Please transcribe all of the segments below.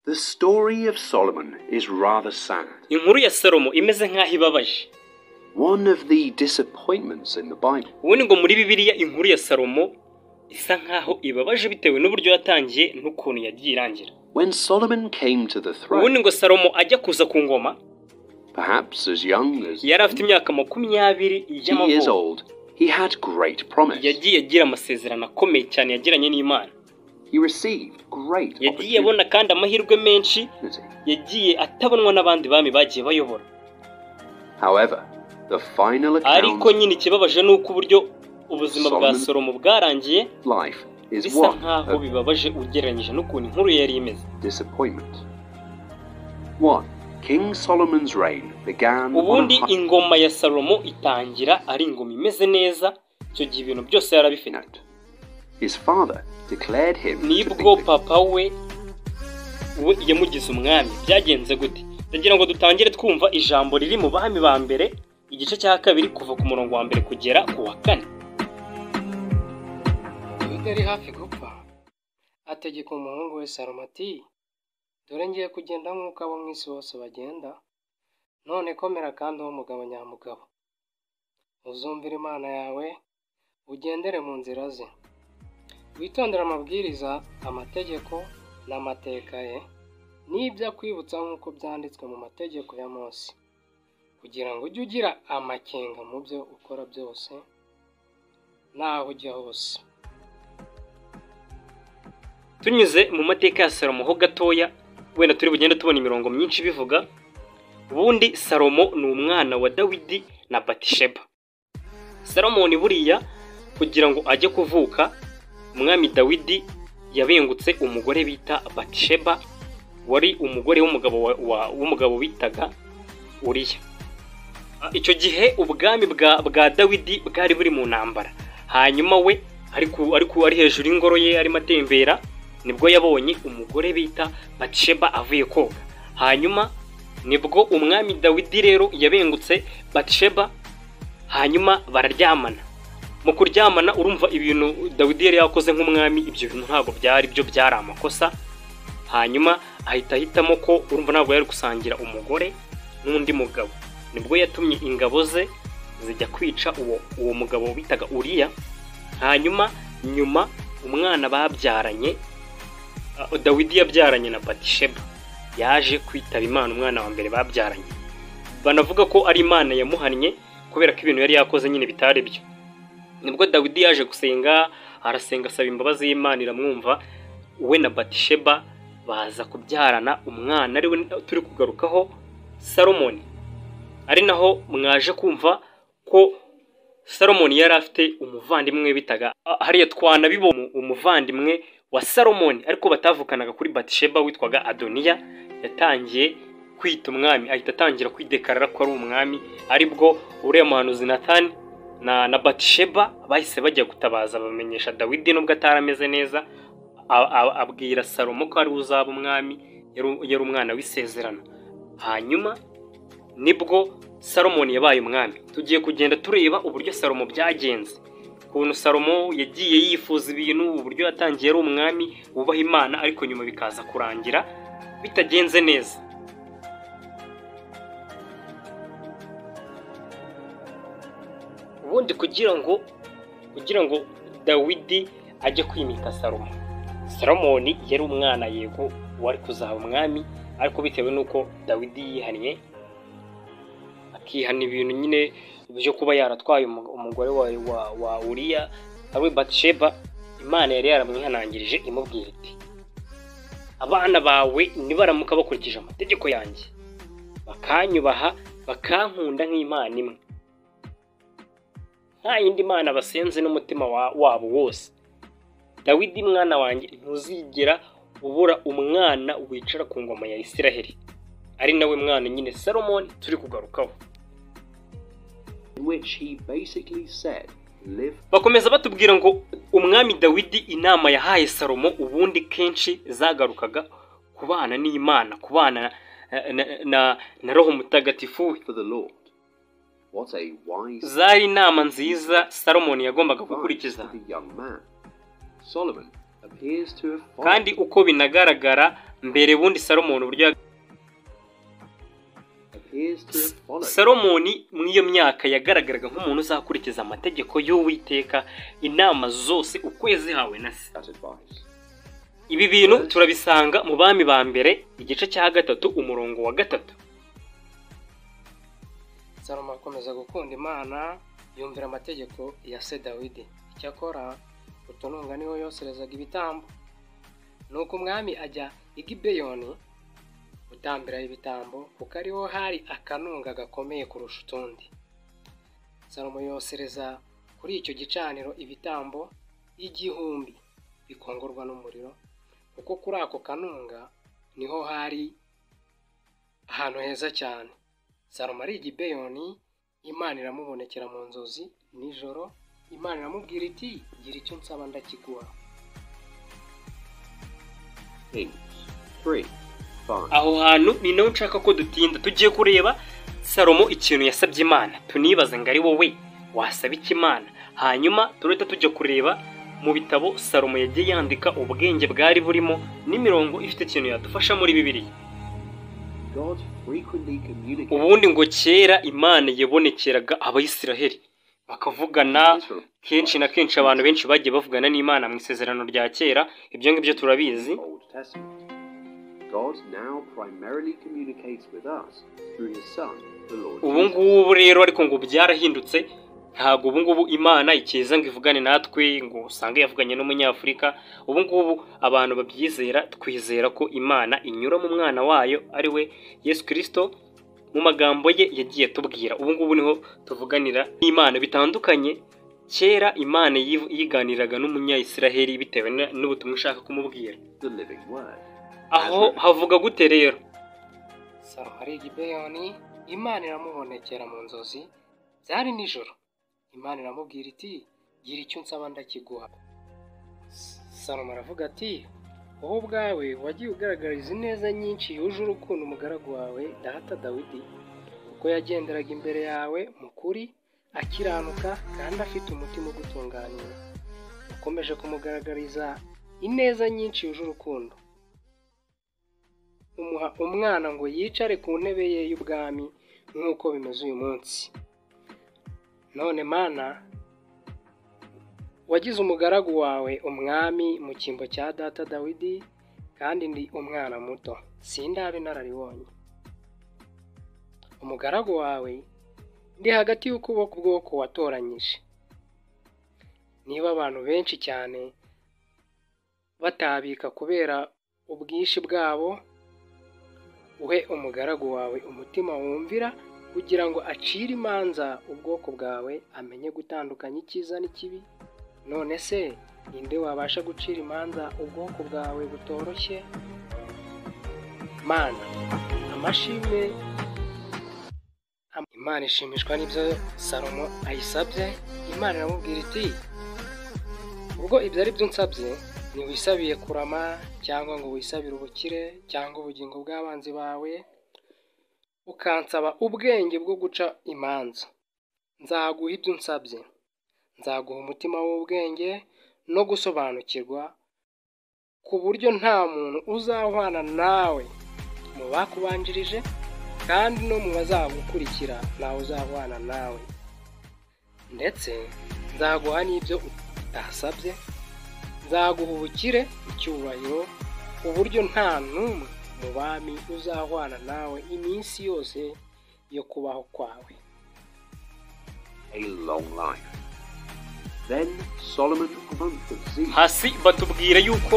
The story of Solomon is rather sad. inkuru ya salomo imeze nk'aho ibabaje One of the disappointments in the Bible. ubundi ngo muri bibiliya inkuru ya salomo isa nk'aho ibabaje bitewe n'uburyo yatangiye n'ukuntu yagiye irangira When Solomon came to the throne, ubundi ngo salomo ajya kuza ku ngoma perhaps as young as yari afite imyaka makumyabiri 20 years y'amavuko old, he had great promise. yagiye agira amasezerano akomeye cyane yagiranye n'imana He received great yagiye abona kandi amahirwe menshi opportunity. yagiye atabonwa n'abandi bami bagiye bayobora However, the final account ariko nyine ikibabaje ni uko uburyo ubuzima bwa Solomon- salomo bwarangiye of life is bisa one nk'aho of bibabaje ugereranyije n'ukuntu inkuru ye yari imeze disappointment. 1. King Solomon's reign began on ubundi a high ingoma ya salomo itangira ari ingoma imeze neza icyo gihe ibintu byose yari abifite note. His father declared him to be nibwo the papa we we yamugize umwami byagenze gute ndagira ngo dutangire twumva ijambo riri mu bami ba mbere igice cya kabiri kuva ku murongo wa mbere kugera ku wa kane dawidi yari hafi gupfa ategeka umuhungu we salomo ati dore ngiye kugenda nk'uko abo mu isi bose bagenda none komera kandi uwo mugabo nyamugabo uzumvire imana yawe ugendere mu nzira ze witondere amabwiriza amategeko n'amateka ye n'ibyo akwibutsa nk'uko byanditswe mu mategeko ya Mose kugira ngo ujye ugira amakenga mu byo ukora byose n'aho ujya hose tunyuze mu mateka ya salomo ho gatoya wenda turi bugende tubona imirongo myinshi ibivuga ubundi salomo ni umwana wa dawidi na batisheba salomoni buriya kugira ngo ajye kuvuka umwami dawidi yabengutse umugore bita batisheba wari umugore w'umugabo wa- wa- w'umugabo bitaga uriya Ah, icyo gihe ubwami bwa bwa dawidi bwari buri mu ntambara hanyuma we ariko ariko ari hejuru y'ingoro ye arimo atembera nibwo yabonye umugore bita Batsheba avuye koga hanyuma nibwo umwami Dawidi rero yabengutse Batsheba hanyuma bararyamana mu kuryamana urumva ibintu Dawidi yari yakoze nk'umwami ibyo bintu ntabwo byari byo byari amakosa hanyuma ahita ahitamo ko urumva ntabwo yari gusangira umugore n'undi mugabo nibwo yatumye ingabo ze zijya kwica uwo uwo mugabo bitaga Uriya hanyuma nyuma umwana babyaranye Uh, Dawidi yabyaranye na Batisheba yaje kwitaba Imana umwana wa mbere babyaranye banavuga ko ari Imana yamuhannye kubera ko ibintu yari yakoze nyine bitari byo nibwo Dawidi yaje gusenga arasenga asaba imbabazi y'Imana iramwumva we na Batisheba baza kubyarana umwana ariwe turi kugarukaho Salomoni ari naho mwaje kumva ko Salomoni yari afite umuvandimwe we bitaga ah, hariya twanabibo umuvandimwe wa Salomoni ariko batavukanaga kuri Batisheba witwaga Adoniya yatangiye kwita umwami ahita atangira kwidekarara ko ari umwami aribwo uriya muhanuzi Nathan na, na Batisheba bahise bajya gutabaza bamenyesha Dawidi nubwo atarameze neza a- a- abwira Salomo ko ari we uzaba umwami yari u- yari umwana w'isezerano hanyuma nibwo Salomoni yabaye umwami tugiye kugenda tureba uburyo Salomo byagenze ukuntu salomo yagiye yifuza ibintu uburyo yatangiye ari umwami wubaha imana ariko nyuma bikaza kurangira bitagenze neza ubundi kugira ngo kugira ngo dawidi ajye kwimika salomo salomoni yari umwana yego wari kuzaba umwami ariko bitewe n'uko dawidi yihannye akihana ibintu nyine byo kuba yaratwaye umu- umugore wa, wa, wa uriya ari we batsheba imana yari yaramwihanangirije imubwira iti abana bawe nibaramuka bakurikije amategeko yanjye bakanyubaha bakankunda nk'imana imwe nta yindi mana basenze n'umutima wa- wabo wose dawidi mwana wanjye ntuzigera ubura umwana wicara ku ngoma ya isiraheli ari nawe mwana nyine salomoni turi kugarukaho in which he basically said, Live bakomeza batubwira ngo umwami dawidi inama yahaye salomo ubundi kenshi zagarukaga kubana n'imana kubana eh, na, na, na roho mutagatifu we for the Lord. What a wise zari inama nziza salomoni yagombaga advice gukurikiza for the young man. Solomon appears to have followed kandi uko binagaragara mbere bundi salomoni uburyo ya- appears to have followed. salomoni mu iyo myaka yagaragaraga nk'umuntu uzakurikiza amategeko y'uwiteka inama zose uko yazihawe na se that advice. ibi bintu turabisanga mu bami ba mbere igice cya gatatu umurongo wa gatatu salomo akomeza gukunda imana yumvira amategeko ya se dawidi icyakora utununga niho yoserezaga ibitambo nuko umwami ajya i gibeyoni gutambiraho ibitambo kuko ariho hari akanunga gakomeye kurusha utundi salomo yosereza kuri icyo gicaniro ibitambo igihumbi bikongorwa n'umuriro kuko kuri ako kanunga niho hari ahantu heza cyane salomo ari igibeyoni imana iramubonekera mu nzozi nijoro imana iramubwira iti gira icyo nsaba ndakiguha Kings 3 5. aho hantu ni naho nshaka ko dutinda tugiye kureba salomo ikintu yasabye imana tunibaze ngo ari wowe wasaba iki imana hanyuma turahita tujya kureba mu bitabo salomo yagiye yandika ubwenge bwari burimo n'imirongo ifite ikintu yadufasha muri bibiliya God frequently communicated ubundi ngo kera imana yabonekeraga abayisiraheli bakavugana to Israel kenshi na kenshi abantu benshi bagiye bavugana n'imana mu isezerano rya kera ibyo ngibyo turabizi in the Old Testament. God now primarily communicates with us through his son, the Lord ubu Jesus. ngubu rero ariko ngo byarahindutse ntabwo ubu ngubu imana ikiza ngo ivugane natwe ngo usange yavuganye n'umunyafurika ubu ngubu abantu babyizera twizera ko imana inyura mu mwana wayo ari we yesu kirisito mu magambo ye yagiye atubwira ubu ngubu niho tuvuganira n'imana bitandukanye kera imana yiv- yiganiraga n'umunyayisiraheli bitewe na- n'ubutumwa ishaka kumubwira the living word. aho havuga gute rero salomo ari igibeyoni imana iramubonekera mu nzozi byari nijoro imana iramubwira iti gira icyo nsaba ndakiguha S- salomo aravuga ati wowe ubwawe wagiye ugaragariza ineza nyinshi yuje urukundo umugaragu wawe data dawidi kuko yagenderaga imbere yawe mu kuri akiranuka kandi afite umutima ugutunganyira ukomeje kumugaragariza ineza nyinshi yuje urukundo umuha umwana ngo yicare ku ntebe ye y'ubwami nk'uko bimeze uyu munsi none mana wagize umugaragu wawe umwami mu cyimbo cya data dawidi kandi ndi umwana muto sindabe inararibonye umugaragu wawe ndi hagati y'ukuboko bwoko watoranyije niba abantu benshi cyane batabika kubera ubwinshi bwabo uhe umugaragu wawe umutima wumvira kugira ngo acire imanza ubwoko bwawe amenye gutandukanya icyiza n'ikibi none se ninde wabasha gucira imanza ubwoko bwawe butoroshye mana amashimwe Am- imana ishimishwa n'ibyo salomo ayisabye imana iramubwira iti ubwo ibyo ari byo nsabye ntiwisabiye kurama cyangwa ngo wisabire ubukire cyangwa ubugingo bw'abanzi bawe ukansaba ubwenge bwo guca imanza nzaguha ibyo unsabye nzaguha umutima w'ubwenge no gusobanukirwa ku buryo nta muntu uzahwana nawe mu bakubanjirije kandi no mu bazagukurikira ntawe uzahwana nawe ndetse nzaguha n'ibyo utasabye nzaguha ubukire icyubahiro uburyo nta n'umwe mu bami uzahwana nawe iminsi yose yo kubaho kwawe a long life. Then Solomon, a month of zeal, hasi batubwira yuko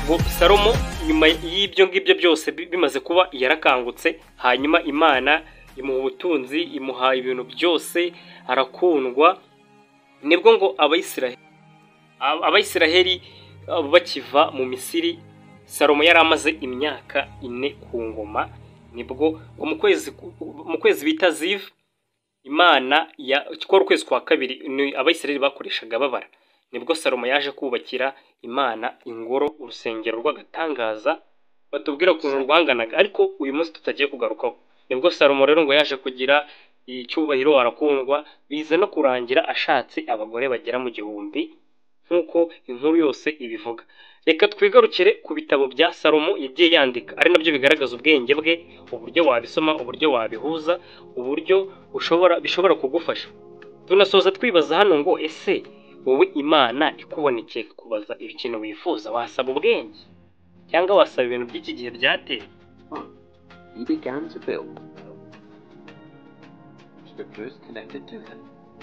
ngo salomo nyuma y'ibyo ngibyo byose bi- bimaze kuba yarakangutse hanyuma imana imuha ubutunzi imuha ibintu byose arakundwa nibwo ngo abayisiraheli abayisiraheli uh, bakiva mu misiri salomo yari amaze imyaka ine ku ngoma nibwo mu kwezi mu kwezi bita zivu imana ya kwa ukwezi kwa kabiri ni abayisiraheli bakoreshaga babara nibwo salomo yaje kubakira imana ingoro urusengero rw'agatangaza batubwira ukuntu rwanganaga ariko uyu munsi tutagiye kugarukaho nibwo salomo rero ngo yaje kugira icyubahiro arakundwa biza no kurangira ashatse abagore bagera mu gihumbi nk'uko inkuru yose ibivuga reka twigarukire ku bitabo bya salomo yagiye yandika ari nabyo bigaragaza ubwenge bwe uburyo wabisoma uburyo wabihuza uburyo ushobora bishobora kugufasha tunasoza twibaza hano ngo ese wowe imana ikubonekeye kubaza ikintu wifuza wasaba ubwenge cyangwa wasaba ibintu by'iki gihe byateye He began to build. Scripture is connected to them.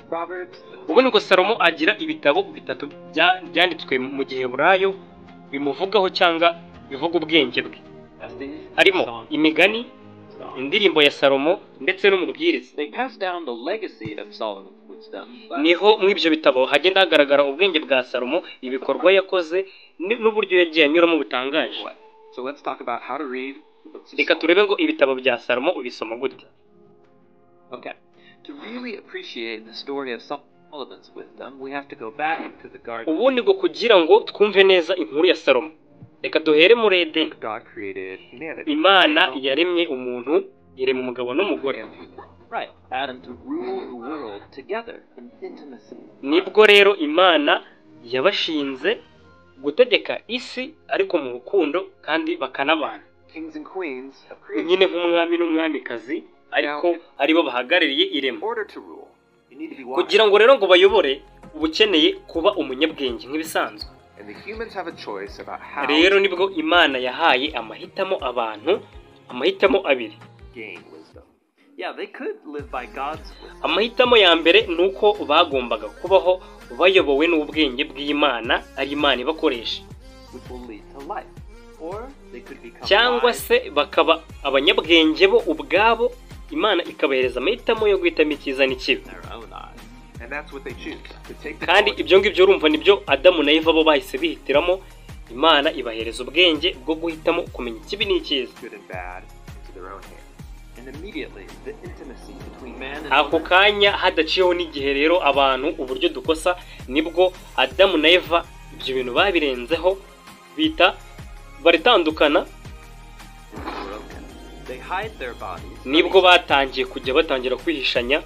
Proverbs. ubu nibwo salomo agira ibitabo bitatu bya- byanditswe mu gihe burayo bimuvugaho cyangwa bivuga ubwenge bwe And these harimo songs. imigani indirimbo ya salomo ndetse no mu bwiriza They pass down the legacy of Solomon's wisdom. niho muri ibyo bitabo hagenda hagaragara ubwenge bwa salomo ibikorwa yakoze ni- n'uburyo yagiye anyuramo butangaje What? So let's talk about how to read. the books of reka Solomon. turebe ngo ibitabo bya salomo ubisoma gute Okay. To really appreciate the story of Solomon's wisdom, we have to go back to the garden ubu ni ngo kugira ngo twumve neza inkuru ya salomo reka duhere muri edeni God created humanity. imana yaremye umuntu irema umugabo n'umugore And- Right. Adam to rule the world together in intimacy. nibwo rero imana yabashinze gutegeka isi ariko mu rukundo kandi bakanabana Kings and queens of nyine creation. nk'umwami n'umwamikazi ariko aribo bahagarariye In irema order to rule, you need to be wise. kugira ngo rero ngo bayobore uba ukeneye kuba umunyabwenge nk'ibisanzwe And the humans have a choice about how rero to nibwo imana yahaye amahitamo abantu amahitamo abiri gain wisdom. Yeah, they could live by God's wisdom. amahitamo ya mbere ni uko bagombaga kubaho bayobowe n'ubwenge bw'imana ari imana ibakoresha which will lead to life. Or they could become cyangwa wise, se bakaba abanyabwenge bo ubwabo imana ikabahereza amahitamo yo guhitamo icyiza n'ikibi in their own eyes. And that's what they choose. To take the kandi knowledge ibyo ngibyo urumva nibyo adamu na eva bo bahise bihitiramo imana ibahereza ubwenge bwo guhitamo kumenya ikibi n'icyiza of good and bad into their own hands. And immediately the intimacy between man and ako woman kanya hadaciyeho n'igihe rero abantu uburyo dukosa nibwo adamu na eva ibyo bintu babirenzeho bita baritandukana is broken. They hide their bodies. from nibwo each other. batangiye kujya batangira kwihishanya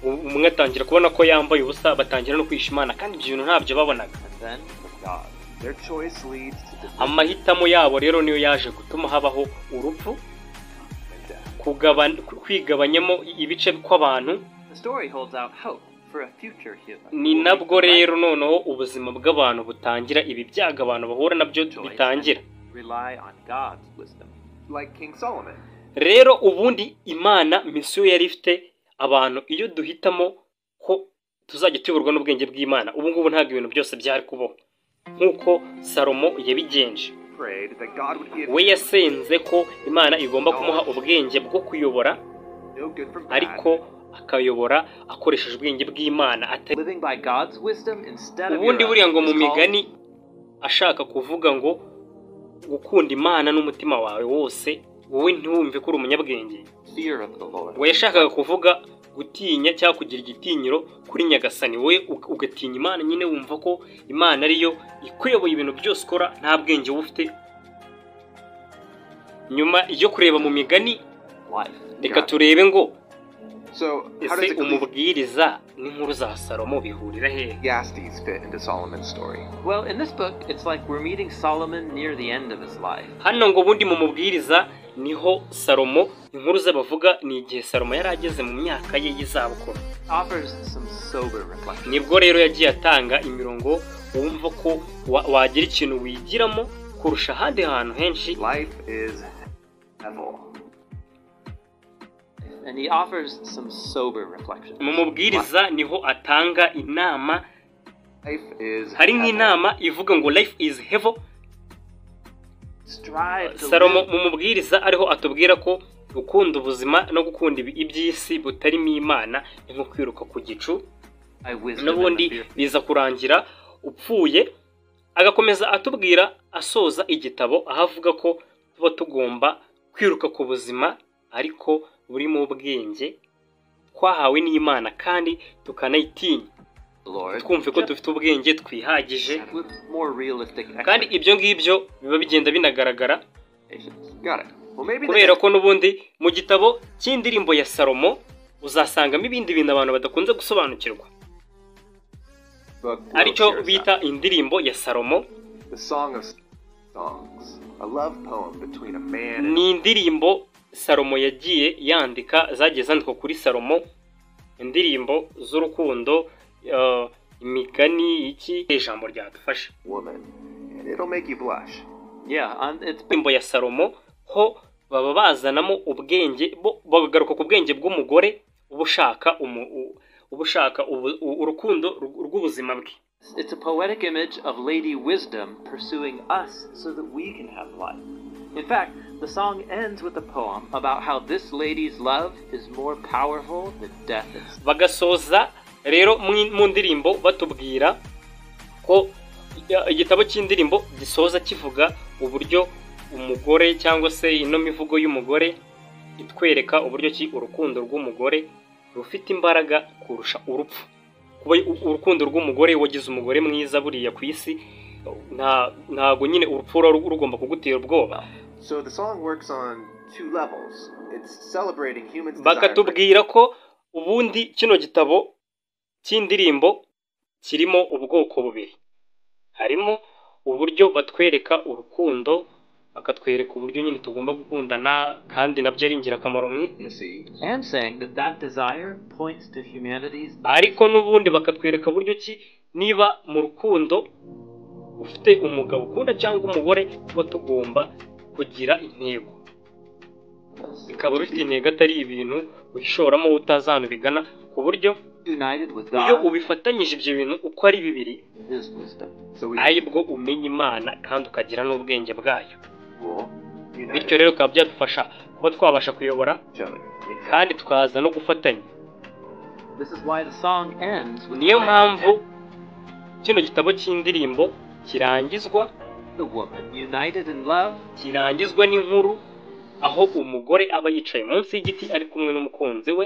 u- umwe atangira kubona ko yambaye ubusa batangira no kwihisha imana kandi ibyo bintu ntabyo babonaga and then from God. Their choice leads to division amahitamo yabo rero niyo yaje gutuma habaho urupfu and death. kugaban- kwigabanyamo i- ibice kw'abantu The story holds out hope for a future human. ni who nabwo leads a life rero noneho ubuzima bw'abantu butangira ibi byago abantu bahura nabyo of choice bitangira and Rely on God's wisdom. Like King Solomon. rero ubundi imana misiyo yari ifite abantu iyo duhitamo ko tuzajya tuyoborwa n'ubwenge bw'imana ubu ngubu ntabwo ibintu byose byari kubaho nk'uko salomo yabigenje Prayed that God would give we yasenze ko imana igomba kumuha ubwenge bwo kuyobora no good from bad. ariko akayobora akoresheje ubwenge bw'imana atari living by God's wisdom instead of ubundi your buriya own ngo mu is called migani ashaka kuvuga ngo gukunda imana n'umutima wawe wose wowe ntiwumve ko uri umunyabwenge fear of the Lord. ngo yashakaga kuvuga gutinya cyangwa kugira igitinyiro kuri nyagasani wowe ug- ugatinya imana nyine wumva ko imana ariyo ikuyoboye ibintu byose ukora nta bwenge wowe ufite nyuma yo kureba mu migani life. reka God. turebe ngo So how ese does umubwiriza n'inkuru za salomo bihurira hehe Ecclesiastes fit into Solomon's story? Well, in this book, it's like we're meeting Solomon near the end of his life. hano ngo ubundi mu mubwiriza niho salomo inkuru ze bavuga ni igihe salomo yari ageze mu myaka ye y'izabukuru Offers some sober reflection. nibwo rero yagiye atanga imirongo wumva ko wa- wagira ikintu wigiramo kurusha ahandi hantu henshi Life is evil. And he offers some sober reflection. mu mubwiriza niho atanga inama Life is hari evil. nk'inama ivuga ngo life is heaven Strive to salomo live mu mubwiriza ariho atubwira ko gukunda ubuzima no gukunda ibi- iby'isi butarimo imana ni nko kwiruka ku gicu by wisdom and n'ubundi the fear. biza kurangira upfuye agakomeza atubwira asoza igitabo aho avuga ko tuba tugomba kwiruka ku buzima ariko burimo ubwenge twahawe n'imana kandi tukanayitinya the Lord. twumve ko dufite ubwenge twihagije With more realistic kandi ibyo ngibyo biba bigenda binagaragara expectations. Got it. Well, maybe the kubera ko n'ubundi mu gitabo cy'indirimbo ya salomo uzasangamo ibindi bintu abantu badakunze gusobanukirwa book will aricyo share bita indirimbo ya salomo the song of songs, a love poem between a man and ni indirimbo salomo yagiye yandika zagiye zandikwa kuri salomo indirimbo z'urukundo eh, imigani iki ijambo ryadufasha a woman, and it'll make you blush. Yeah, and it's indirimbo ya salomo ho baba bazanamo ubwenge bo bakagaruka ku bwenge bw'umugore uba ushaka umu- u- uba ushaka ubu- u- urukundo rw- rw'ubuzima bwe it's a poetic image of Lady Wisdom pursuing us so that we can have life. In fact, the song ends with a poem about how this lady's love is more powerful than death itself. bagasoza rero mu- mu ndirimbo batubwira ko ya- igitabo cy'indirimbo gisoza kivuga uburyo umugore cyangwa se ino mivugo y'umugore itwereka uburyo ki urukundo rw'umugore rufite imbaraga kurusha urupfu kuba u- urukundo rw'umugore wagize umugore mwiza buriya ku isi nta- ntago nyine urupfu ruba rugomba kugutera ubwoba So the song works on two levels. It's celebrating humans' desire for bakatubwira ko ubundi kino gitabo cy'indirimbo kirimo ubwoko bubiri harimo uburyo batwereka urukundo bakatwereka uburyo nyine tugomba gukundana kandi nabyo ari ingirakamaro mu isi intimacy And saying that that desire points to humanity's ariko n'ubundi bakatwereka uburyo ki niba mu rukundo ufite umugabo ukunda cyangwa umugore tuba tugomba kugira intego bikaba bifite intego atari ibintu wishoramo utazi ahantu bigana ku buryo united with iyo God ubifatanyije ibyo bintu uko ari bibiri in His wisdom. So we ari bwo umenya imana kandi ukagira n'ubwenge bwayo will unite bityo rero bikaba byadufasha kuba twabasha kuyobora each other. in fact. kandi tukaza no gufatanya This is why the song ends with niyo mpamvu kino gitabo cy'indirimbo kirangizwa the woman united in love kirangizwa n'inkuru aho umugore aba yicaye munsi y'igiti ari kumwe n'umukunzi we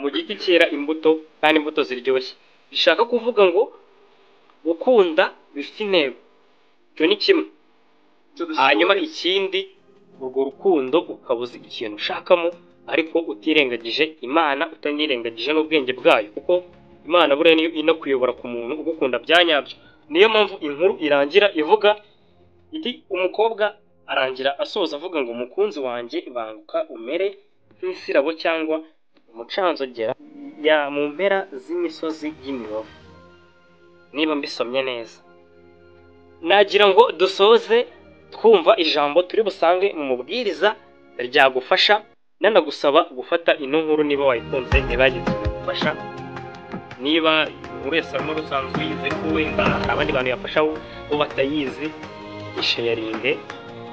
mu giti cyera imbuto kandi imbuto ziryoshye bishaka kuvuga ngo gukunda bifite intego icyo ni kimwe So the hanyuma story- ikindi urwo rukundo ukaba uzi ikintu ushakamo ariko utirengagije imana utanirengagije n'ubwenge bwayo kuko imana buriya niyo inakuyobora ku muntu ugukunda bya nyabyo niyo mpamvu inkuru irangira ivuga iti umukobwa arangira asoza avuga ngo umukunzi wanjye banguka umere nk'isirabo cyangwa umucanzogera ya mu mpera z'imisozi y'imibavu niba mbisomye neza nagira ngo dusoze twumva ijambo turi busange mu mubwiriza ryagufasha nanagusaba gufata ino nkuru niba wayikunze ntibagize gufasha niba buri wese arimo rusanzwe uyizi ko wenda hari abandi bantu yafasha bo batayizi isheyaringe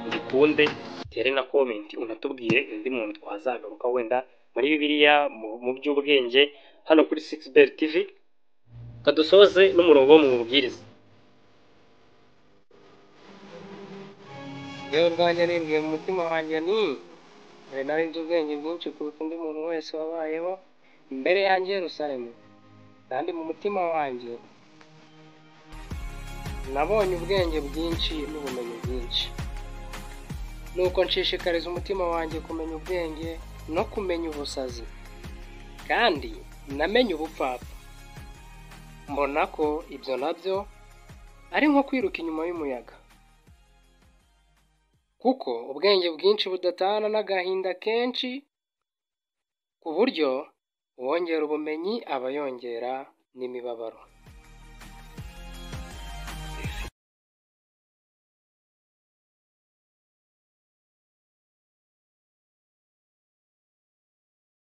uyikunde utere na komenti unatubwire undi muntu twazagaruka wenda muri bibiliya mu, mu by'ubwenge hano kuri 6 bell tv kadusoze n'umurongo wo mu mubwiriza yewe rwanjye nibwiye mu mutima wanjye ni mbere nari nzi ubwenge bwinshi kuruta undi muntu wese wabayeho imbere yanjye yerusalemu kandi mu mutima wanjye nabonye ubwenge bwinshi n'ubumenyi bwinshi nuko nshishikariza umutima wanjye kumenya ubwenge no kumenya ubusazi kandi namenye ubupfapfa mbona ko ibyo nabyo ari nko kwiruka inyuma y'umuyaga kuko ubwenge bwinshi budatana n'agahinda kenshi ku buryo uwongera ubumenyi aba yongera n'imibabaro